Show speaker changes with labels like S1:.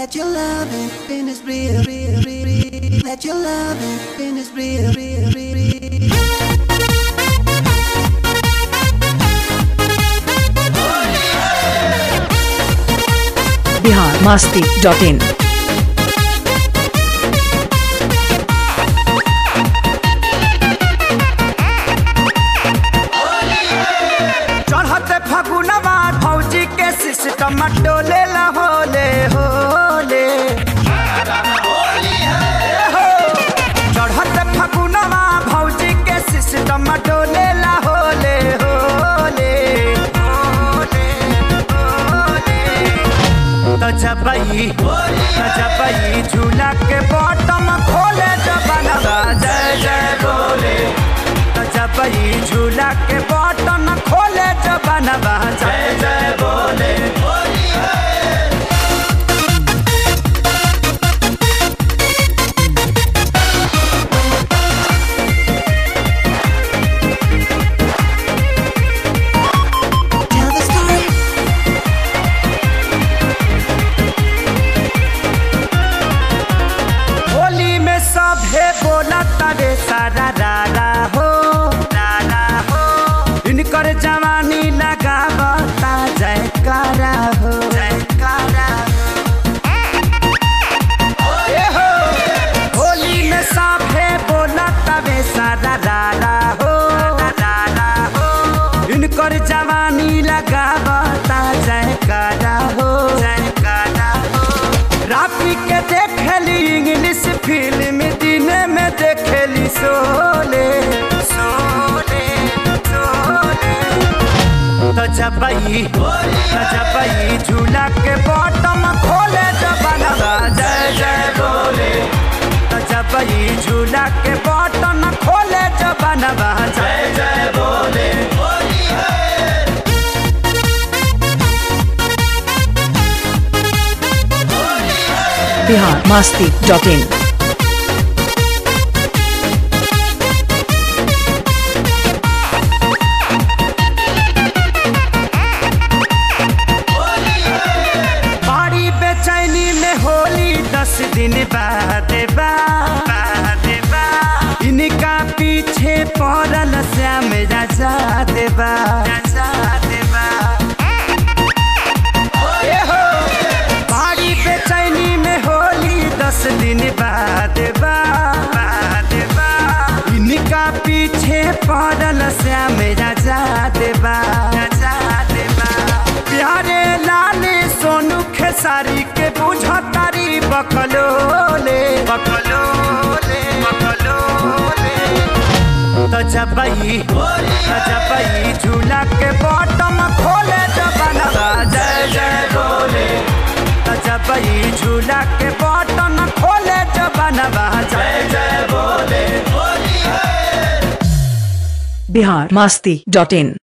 S1: That your loving been is real, real, real, real. That your loving been is real, real, real, real.
S2: Bihar Masti dot in
S3: चढ़ते फगुनवा भौजी के system डोले ला होले होले हो। चढ़ते फगुनवा भौजी के सिस्टम डोले ला होले होले होले होले तो जबई तो जबई झूला के बॉटम खोले जबनवा जय जय बोले तो जबई झूला के बॉटम खोले जबनवा जय जय बोले
S1: Tell the story.
S3: होली में सभे बोला तरे सारा रारा हो रारा हो इनकर जवानी लगावता जयकारा हो जयकारा ए हो होली में सभे बोला तरे सारा रारा हो रारा हो इनकर जवानी लगावता जयकारा हो जयकारा हो राफी के देखेली इंग्लिश फिल्म दिन में देखेली सोले सोले सोले तो जबई तो जबई झूला के बॉटम खोले जबनवा जय जय बोले तो जबई झूला के बॉटम खोले जबनवा जय जय बोले
S2: बिहार मास्ती डॉट इन
S3: बड़ी बेचैनी में होली दस दिन बाद बा बाद बा इनका पीछे पड़ल श्याम राजा देवा राजा देवा ए हो बड़ी बेचैनी में होली दस दिन बाद बा बाद बा इनका पीछे पड़ल श्याम राजा देवा राजा देवा प्यारे लाले सोनू खेसारी के बुझतारी बकलोले बकलोले बकलोले तो जबई तो जबई झूला के बॉटम खोले जबनवा जय जय बोले तो जबई झूला के बॉटम खोले जबनवा जय जय बोले
S2: बिहार मास्ती डॉट इन